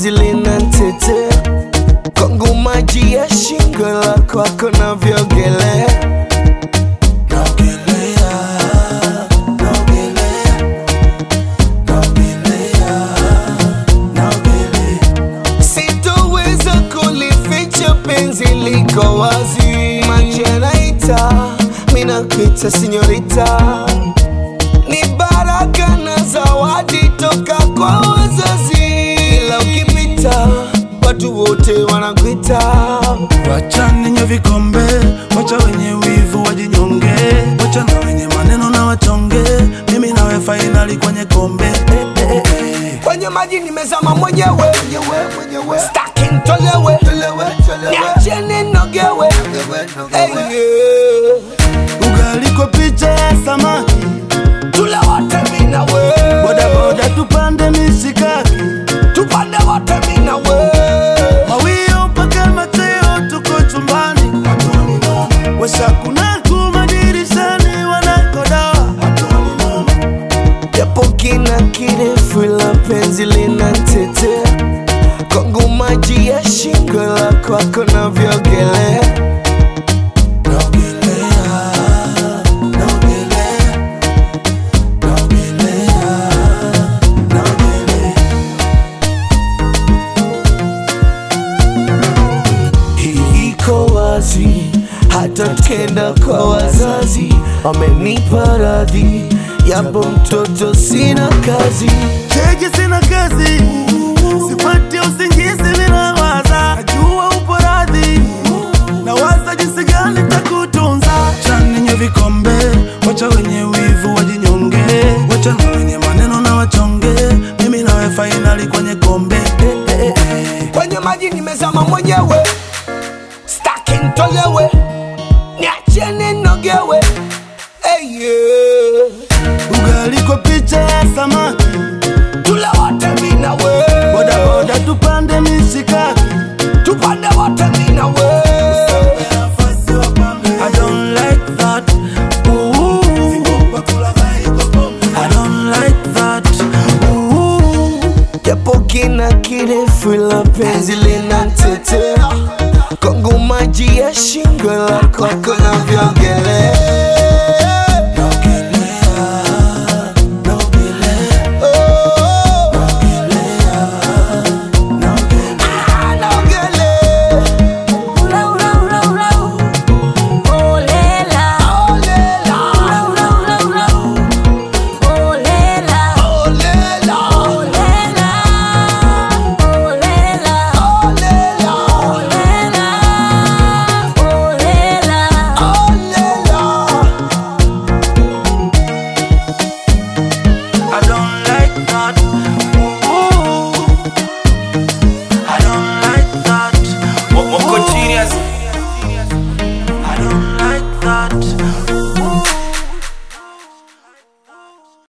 penzi linanitetea kwangu maji ya shingo la kwako navyogelea Naogelea, naogelea, naogelea, naogelea. sitoweza kulificha penzi liko wazi maji yanaita minakuita sinyorita ni baraka na zawadi toka kwa wazazi ila ukipita watu wote wanakuita Wacha ninyo vikombe, wacha wenye wivu wajinyonge, wacha na wenye maneno na wachonge, mimi nawe fainali kwenye kombe eh, eh, eh, eh. kwenye maji nimezama mwenyewe staki ntolewe niacheni nogewe hey, yeah. Ugali kwa picha ya samaki, tule wote minawe bodaboda tupande mishikaki, tupande wote minawe mawio mpaka mateo, tuko chumbani, washakuna kuma dirishani, wanakodoa japo kina kirefu la penzi linanitetea kwangu maji ya shingo la kwako navyogelea Naogelea, naogelea, naogelea, naogelea. hii iko wazi hata tukienda kwa wazazi wamenipa radhi yapo mtoto sina kazi Cheki sina kazi, sipati usingizi bila waza, najua upo radhi, na waza jinsi gani takutunza. Chani nye vikombe, wacha wenye wivu wajinyonge, wacha na wenye maneno na wachonge, mimi nawe fainali kwenye kombe eh, eh, eh, eh. kwenye maji nimezama mwenyewe staki ntolewe niacheni nogewe hey, yeah. Ugali kwa picha ya samaki, tule wote minawe bodaboda tupande mishikaki tupande wote minawe I don't like that. Ooh. I don't like that. Ooh. japo kina kirefu la penzi lina